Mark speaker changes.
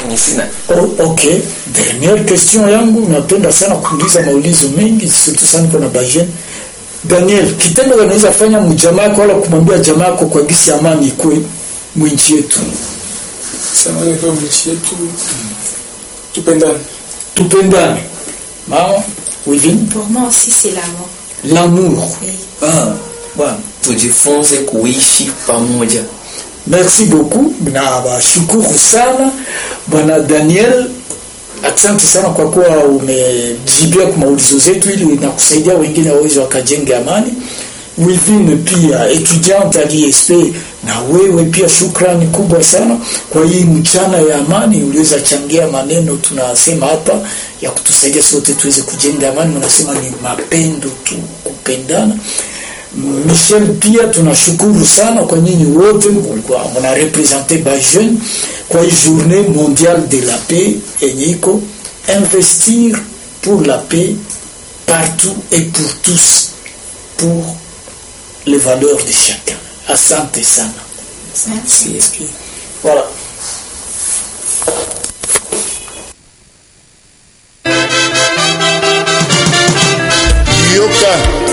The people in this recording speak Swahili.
Speaker 1: Ni sina.
Speaker 2: Oh, okay. Dernière question yangu, napenda sana kuuliza maulizo mengi, surtout sana kuna bajen. Daniel, kitendo unaweza fanya mjamaa yako wala kumwambia jamaa yako kwa gisi amani ikwe mwinchi yetu.
Speaker 3: Samani kwa nchi yetu tupendane.
Speaker 2: Tupendane. Mama, Wivin,
Speaker 4: Pour moi aussi, c'est l'amour.
Speaker 2: l'amour.
Speaker 4: Oui.
Speaker 2: Ah, bwana.
Speaker 1: Tujifunze kuishi pamoja.
Speaker 2: Merci beaucoup na washukuru sana bwana Daniel, asante sana kwa kuwa umejibia kwa maulizo zetu ili na kusaidia wengine waweze wakajenge amani. Within pia etudiant aliesp na wewe pia shukrani kubwa sana kwa hii mchana ya amani, uliweza changia maneno tunasema hapa ya kutusaidia sote tuweze kujenga amani. Mnasema ni mapendo tu, kupendana. Michel pia tunashukuru sana kwa nyinyi wote mlikuwa mna represente ba jeune kwa hii journée mondiale de la paix yenye iko investir pour la paix partout et pour tous pour les valeurs de chacun. Asante sana.
Speaker 4: Merci.
Speaker 2: Voilà.
Speaker 5: yoka